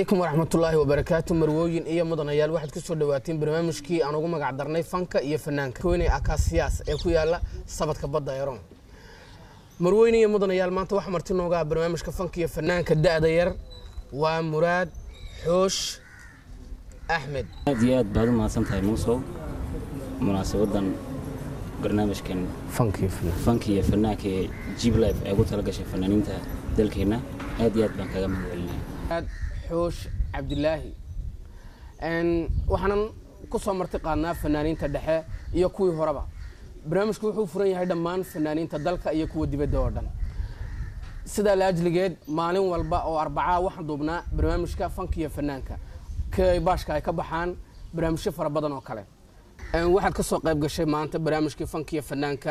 calaykum waraxmatullaahi wabarakaatu marwooyin iyo mudanayaal waxaad ku soo dhawaateen barnaamijkii aan ugu magac darnay fanka iyo fanaanka koynay akaasiyaas ee ku yaala sabadka badda eron marwooyin iyo mudanayaal maanta waxaa marti nooga ah barnaamijka fanka iyo fanaanka da'da yar waa muraad xoosh axmed aad iyo aad baad u mahadsan tahay muusow munaasabadan barnaamijkan fanka iyo fanaan fanka iyo fanaanka ee jib life ay ugu talagashay fanaaniinta dalkeenna aad iyo aad baan kaga mahadcelinaya aad xoosh cabdilaahi waxaanan ku soo marti qaadnaa fanaaniinta dhexe iyo kuwii horeba barnaamijku wuxuu furan yahay dhammaan fanaaniinta dalka iyo kuwa dibadda oo dhan sidaa laajligeed maalin walba oo arbacaa waxaan duubnaa barnaamijka fanka iyo fanaanka kay baashka ay ka baxaan barnaamijyo fara badan oo kale waxaad ka soo qayb gashay maanta barnaamijkii fanka iyo fanaanka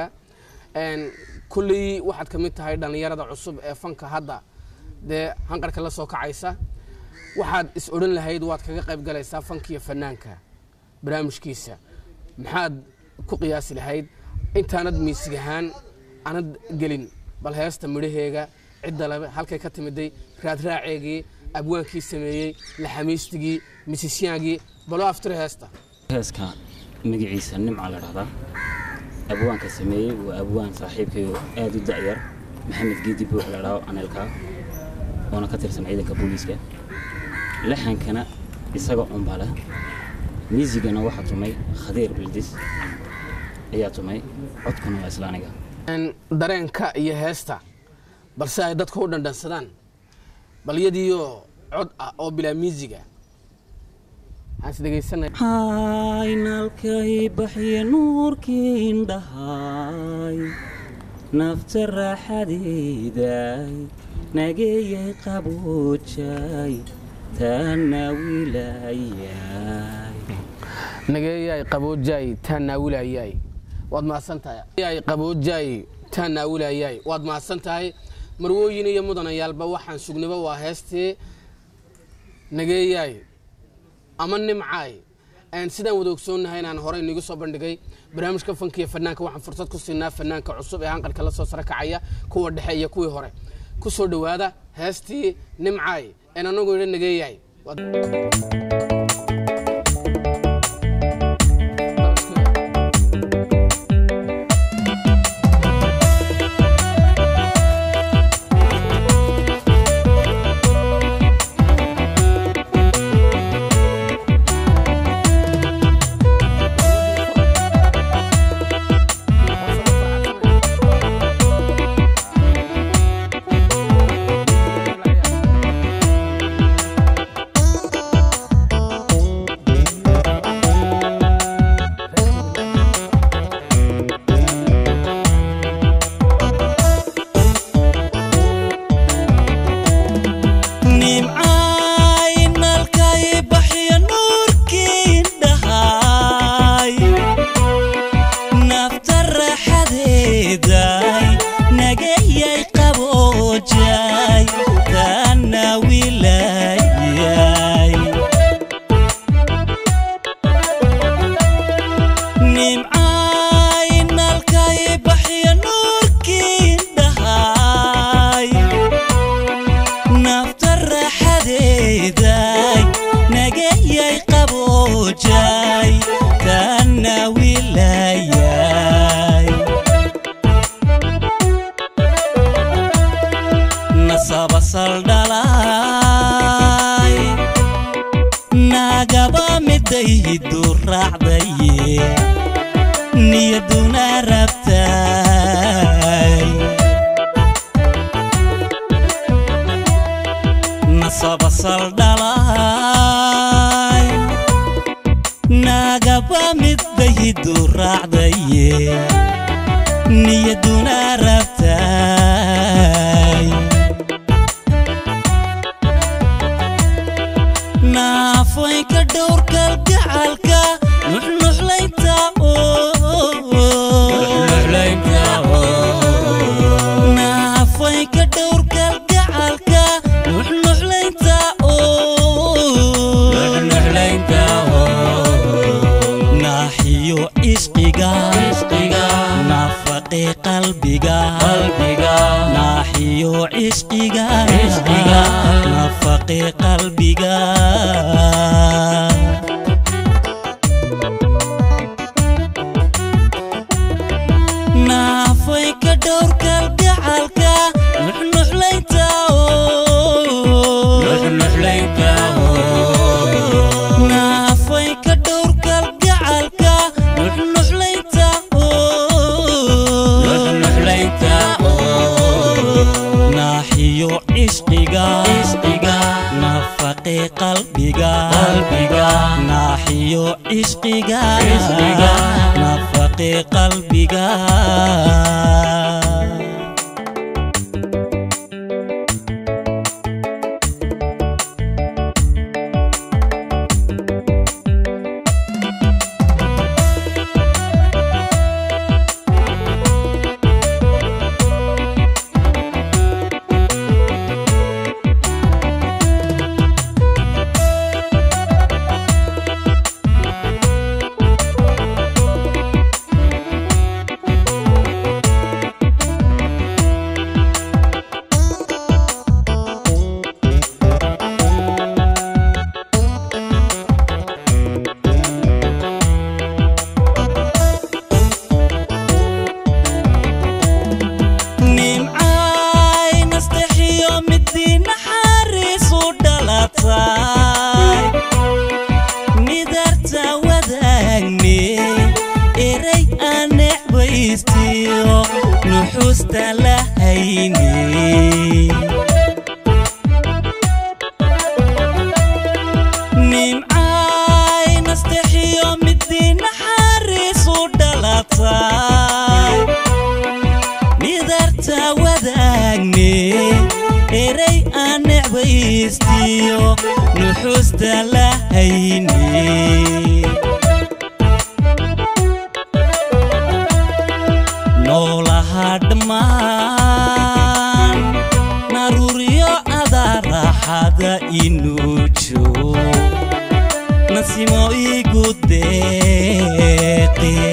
kullii waxaad ka mid tahay dhallinyarada cusub ee fanka hadda dee hanqarka la soo kacaysa waxaad is odhan lahayd waad kaga qayb galaysaa fankiiyo fanaanka barnaamijkiisa maxaad ku qiyaasi lahayd intaanad miisig ahaan aanad gelin bal heesta midhaheega cidda labe halkay ka timiday raadraaceegii abwaankii sameeyey laxamiistigii misisyaagii baloo aftiri heesta heeska magaciisa nimca la dhahdaa abwaanka sameeyey waa abwaan saaxiibkayo aad u da'yar maxamed geedi buux la dhaho aneelkaa oona ka tirsan ciidanka booliiska laxankana isaga unba leh miisigana waxaa tumay khadiir bildis ayaa tumay codkuna waa isla aniga dareenka iyo heesta balse ay dadku u dhandhansadaan bal yadiioo cod ah oo bilaa miisiga waxaan is dhegaysanay haynalkay baxya nuurkii indhahay nafta raaxadeeday nageeyay qaboojay taana wilayay nageeyay qaboojay taa naawilayay waad mahadsan tahay ay qaboojay taa naawilayay waad mahadsan tahay marwooyin iyo mudanayaalba waxaan sugnaba waa heestii nageeyay ama nimcaay sidaan wada ogsoonnahay inaan horey nigu soo bandhigay barnaamijka fanka iyo fanaanka waxaan fursad ku siinaa fanaanka cusub ee hanqalka la soo sare kacaya kuwa dhexe iyo kuwii hore ku soo dhowaada heestii nimcaay een anagu idha nageeyahay naaxiyo ishqiga naafaqe qalbiga naaxiyo cishqiga naafaqe qalbiga naafay ka dhowr kalgacalka nuxnuxlaynta naafay ka dhowr kalgacalka nuxnuxlaynta naaxiyo cishqiga nafaqe qalbiga naaxiyo cishqiga nafaqe qalbiga nimcay nastexiyo midii naxariisu dhalatay midarta wadaagne eray aan necbaystiyo nuxuusta la hayne nimcay nastexiyo midii naxariisu dhalatay midarta wadaagne eray aan necbaystiyo nuxuusta la hayne noolaha dhammaan naruuryo adaa raaxada inuu joog nasimo igu deeqe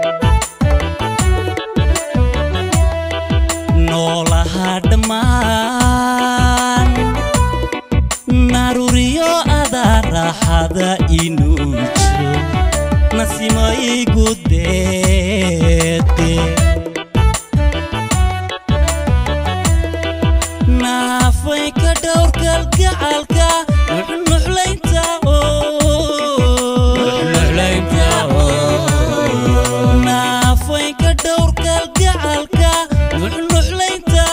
noolaha dhammaan naruuryo adaa raaxada inuu jiro nasimo igu deeqe naafay ka dhowr kalgacalka nuxnuxlaynta naafay ka dhowr kalgacalka nuxnuxlaynta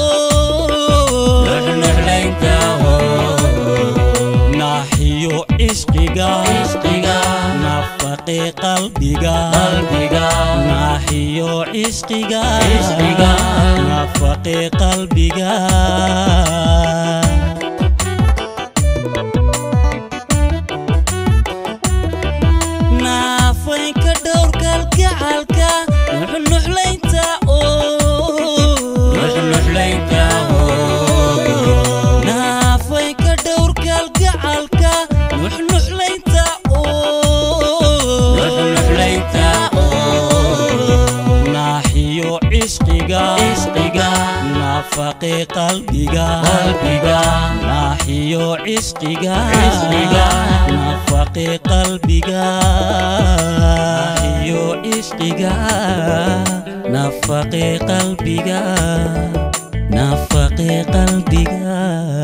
naaxiyo cishqiga nafaqe qalbiga naaxiyo cishqiga nafaqe qalbiga naafay ka dhowr kalgacalka nuxnuxlaynta naafay ka dhowr kalgacalka nuxnuxlaynta naaxiyo cishqiga nafaqe qalbiga naaxiyo cishqiga nafaqe qalbiga naaxiyo cishqiga nafaqe qalbiga nafaqe qalbiga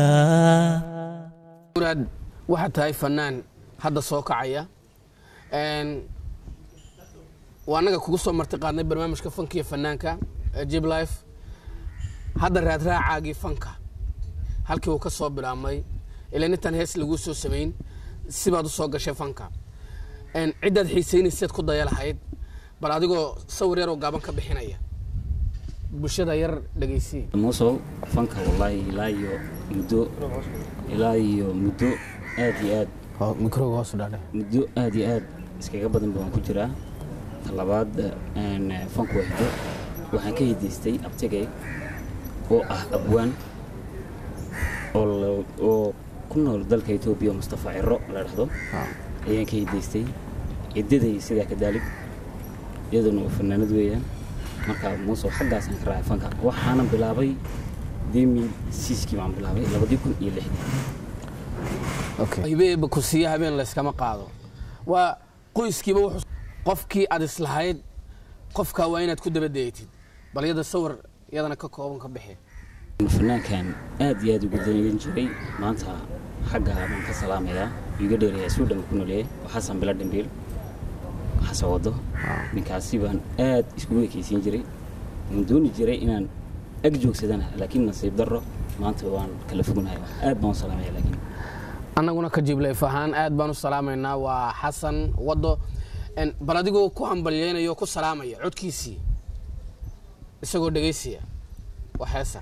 muraad waxaad tahay fanaan hadda soo kacaya Een, waa annaga kugu soo marti qaadnay barnaamijka fankiyo fanaanka ee jib life hadda raadraacaagii fanka halkii uu ka soo bilaabmay ilaa intaan hees laguu soo samayn sibaad u soo gashay fanka Een, ciddaad xiisaynayseed ku daya lahayd bal adigoo sawir yaroo gaaban ka bixinaya bulshada yar dhegaysii muusow fanka wallaahi ilaa iyo muddo ilaa iyo muddo aad iyo aad mikroga hoos u dhaadhe muddo aad iyo aad iskaga badan baan ku jiraa talabaad een, fanku waa hiddo waxaan ka hidaystay abtigay oo ah abwaan oo la- oo ku nool dalka etoobiya oo mustafa ciro la dhahdo ayaan ka hidaystay ciddaday sidaa ka daalib iyaduna waa fanaanad weeyaan marka muuse xaggaasaan ka raacay fanka waxaanan bilaabay demi siiskii baan bilaabay labadii kun iyo lixdii hibeeba ku siiya habeen layskama qaado waa qoyskiiba wuxuu qofkii aad islahayd qofka waa inaad ku dabadayatid bal yada sawir yadana ka kooban ka bixi fanaankan aad iyo aad ugu dayan jiray maanta xagga baan ka salaamayaa iga dheereeyaa suudhan ku noleeyay waa xasan bila dhambiil xasan wado ninkaasi baan aad iskugu ekeysiin jiray waan dooni jiray inaan ag joogsadana laakiin nasiib darro maanta waan kala fognahay aad baan u salaamaya laakiin annaguna ka jibleyf ahaan aad baan u salaamaynaa waa xasan wado En, bal adigoo ku hambalyeynayo ku salaamaya codkiisii isagoo dhegaysiya waa heesa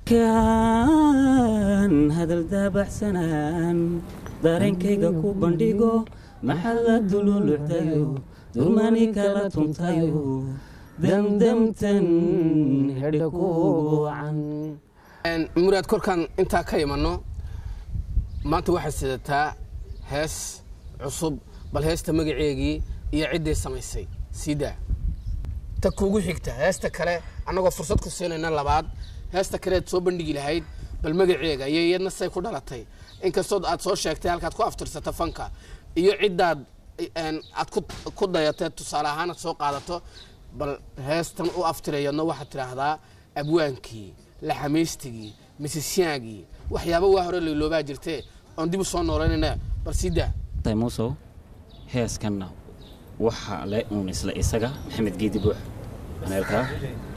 kan hadal daabaxsanaan dareenkayga ku bandhigo maxalla dululucdayo durmani kala tuntayo damdamtan hedha ku wacan En, muraad korkaan intaa ka imanno maanta waxaad sidataa hees cusub bal heesta magaceegii iyo ciddii samaysay siidaa ta kuugu xigta heesta kale annagoo fursad ku siinayna labaad heesta kaleed soo bandhigi lahayd bal magaceega iyo iyadna say ku dhalatay inkastoo aad soo sheegtay halkaad ku aftirsata fanka iyo ciddaad en, aad ku- ku dayatee tusaale ahaan aad soo qaadato bal heestan u aftirayadna waxaad tidhaahdaa abwaankii laxamaystigii misisyaagii waxyaaba waa hore layloobaa jirtee oon dib u soo noolaynayna bal sii daa tahay muusow heeskanna waxa le uun isla isaga maxamed geedi buux aneelkaa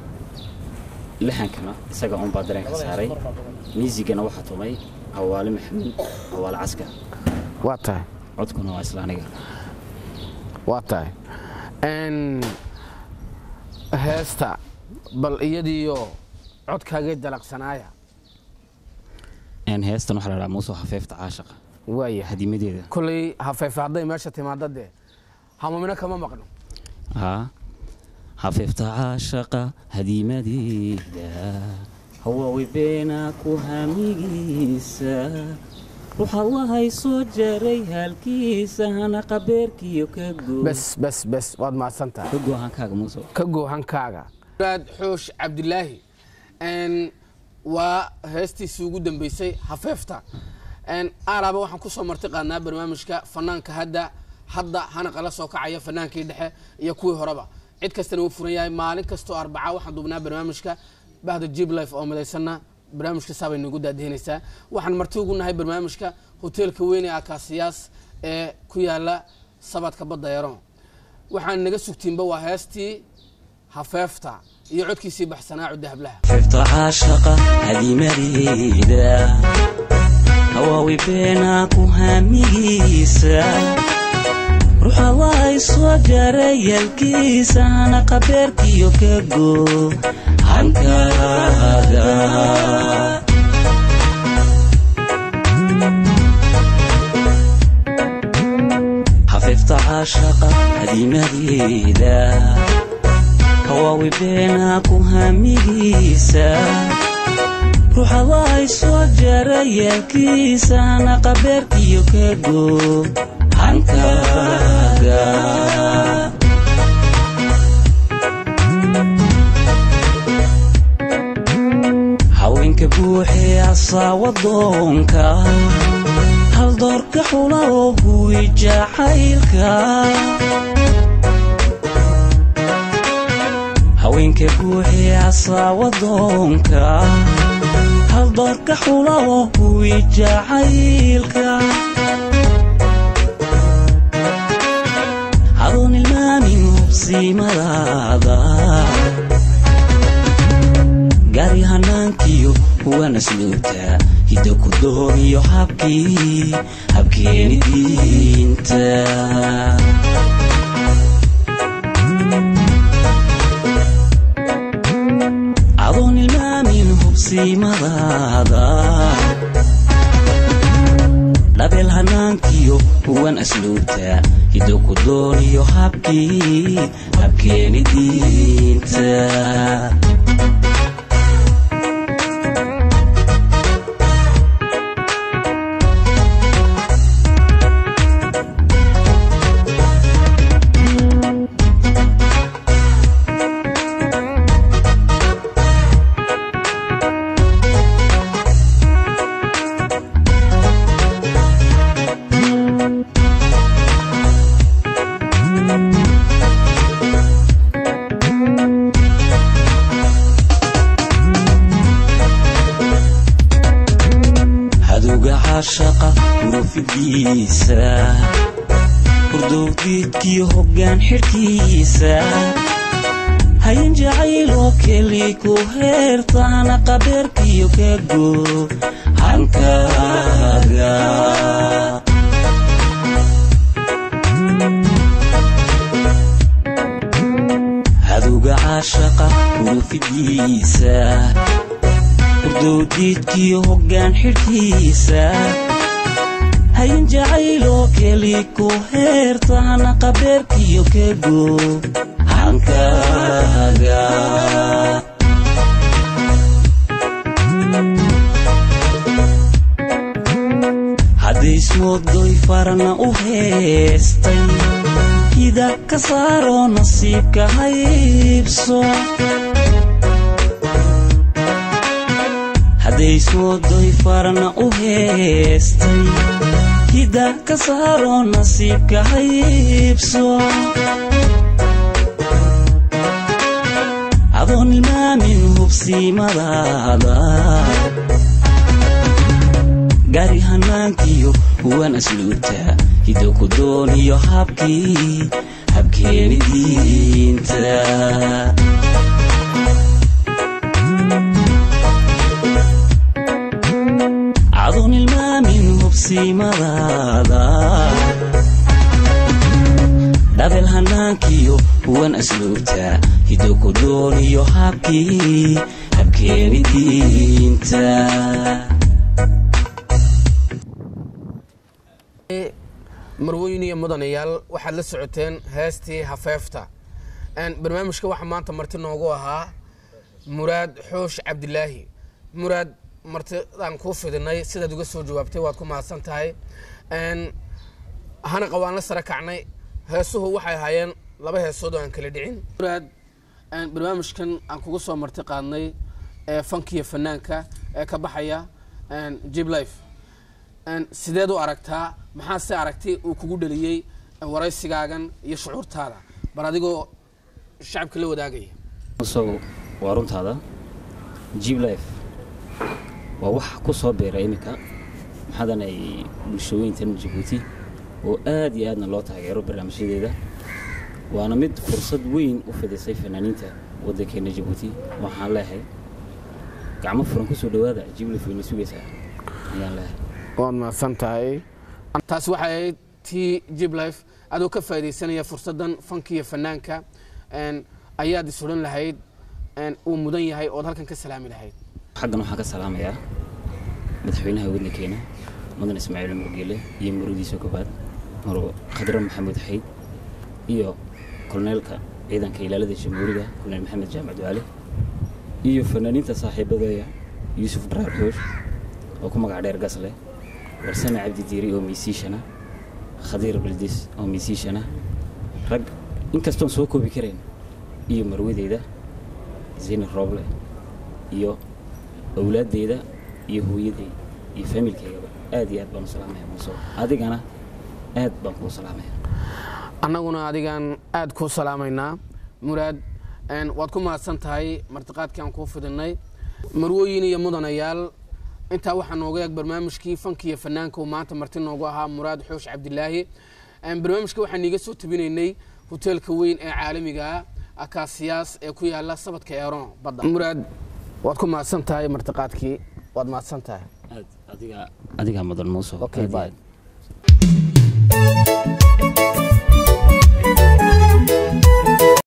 lixankana isaga uun baa dareenka saaray miisigana waxaa tumay awaale maxamuud awaale caskar waa tahay codkuna waa isla aniga waa tahay n heesta bal iyadiiyo codkaagee dalaqsanaaya Een, heestan waxaa la dhahaa muusow hafeefta caashaqa waaya hadimadeeda kolley hafeefe hadday meesha timaado dee hamamino kama maqno haa hafeefta caashaqa hadimadeeda hawaawi beena ku hamigiisa ruuxa lahay soo jaray halkiisa hana qabeerkiyo ka goo bes bes bes waad mahadsan tahay ka goo hankaaga muusow ka goohankaaga muraad xoosh cabdilaahi n waa heestiisii ugu dambeysay hafeefta n aalaaba waxaan kusoo marti qaadnaa barnaamijka fanaanka hadda hadda hana qala soo kacaya fanaankii dhexe iyo kuwii horeba cid kastana wuu furan yahay maalin kastoo arbaca waxaan duubnaa barnaamijka bahda jib life oo midaysanna barnaamijka saabay nagu daadihinaysaa waxaan marti ugu nahay barnaamijka hoteelka weyn ee akaasiyaas ee ku yaala sabadka badda yaron waxaan naga sugtiinba waa heestii hafeefta iyo codkiisii baxsanaa cudda hablaha hafeefta caashaqa hadimadeeda hawaawi beena ku hamigiisa ruuxa lahay soo jaray halkiisa hana qabeerkiyo ka goo hankaaga hafeefta caashaqa hadimadeeda hawaawi beena ku hamigiisa ruuxa lahay soo jaray halkiisa hana qabeerkiyo ka goo hankaaga haweenka buuxee asaawadoonka hal doorka xula oo huwi jacaylka haweenka buuxee asaawadoonka hal doorka xula oo huwi jacaylka adoon ilmaamin hubsiimadaada gaari hanaankiyo kuwana sluubta hidda ku dooriyo habkii habkeeni diinta adoon ilmaamin hubsiimadaada dhabeel hanaankiyo kuwan asluubta hiddo ku dooniyo habkii habkeeni diinta fidiisa hurdowdiidkii hoggaan xidhkiisa hayan jacayloo keli ku heertaana qabeerkiyo ka goob hankaaga cadowga caashaqa hurufidiisa hurdowdiidkiyo hoggaan xidhkiisa hayan jacayloo keli ku heertaana qabeerkiyo ka goob hankaaga haddaysmoodoy farana u heestay hida ka saaroo nasiibka haybso haddaysmoodoy farana u heestay hida ka saaroo nasiibka haybso adoon ilmaamin hubsiimadaada gaari hanaankiyo huwan asluubta hido ku dooniyo habkii habkeeni diinta adoon ilmaamin hubsiimadaada dhabel hanaankiyo huwan asluubta hido ku dooniyo habkii habkeeni diinta marwooyin iyo mudanayaal waxaad la socoteen heestii hafeefta barnaamijka waxaa maanta marti noogu ahaa muraad xoosh cabdilaahi muraad martidaan kuu fidinay sidaad uga soo jawaabtay waad ku mahadsan tahay hana qawaan la sare kacnay heesuhu waxay ahaayeen laba heesood oo aan kala dhicin muraad barnaamijkan aan kugu soo marti qaadnay ee fankiya fanaanka ee ka baxaya jib life sideed u aragtaa maxaa se aragtay uu kugu dhaliyey waraysigaagan iyo shucuurtaada bal adigoo shacabka la wadaagaya so waa runtaada jib life waa wax ku soo beera iminka maxaadan ay bulshooyintan jabuuti oo aad iyo aadna loo taageero barnaamijyadeeda waana mid fursad weyn u fidisay fanaaniinta waddankeena jabuuti waxaan leehay gacmo furan kusoo dhawaada jib life wayna sugaysaa ayaan leehay waad mahadsan tahay taasi waxay ahayd tii jib life adoo ka faaidaysanaya fursaddan fankiiyo fanaanka ayaad is odhan lahayd uu mudan yahay ood halkan ka salaami lahayd xaggan waxaan ka salaamayaa madaxweynaha waddankeena mudan ismaaciil cumar geele iyo marwadiisa koobaad maro khadre maxamuud xayd iyo kolneelka ciidanka ilaalada jamhuuriga koloneel maxamed jaamac ducaale iyo fanaaniinta saaxiibadeeya yuusuf dharaar xoosh oo ku magac dheer gasleh warsame cabdi diiri oo miisiishana khadiir baldis oo miisiishana rag inkastoon soo koobi karayn iyo marwadeeda zaynab rooble iyo awlaaddeeda iyo hooyadeeda iyo faamilkeygaba aad iyo aad baan u salaamaya muuse adigana aad baan kuu salaamaya annaguna adigaan aad kuu salaamaynaa muraad waad ku mahadsan tahay martiqaadkii aan kuu fidinay marwooyin iyo mudanayaal intaa waxaa nooga eeg barnaamijkii fankiiyo fanaanka uu maanta marti noogu ahaa muraad xoosh cabdilaahi barnaamijka waxaan iiga soo tabinaynay hoteelka weyn ee caalamiga ah akaasiyaas ee ku yaala sabadka eeron badda muraad waad ku mahadsan tahay martiqaadkii waad mahadsan tahay aad adiga adigaa mudan muuse Okay, aad iyo bye. aad.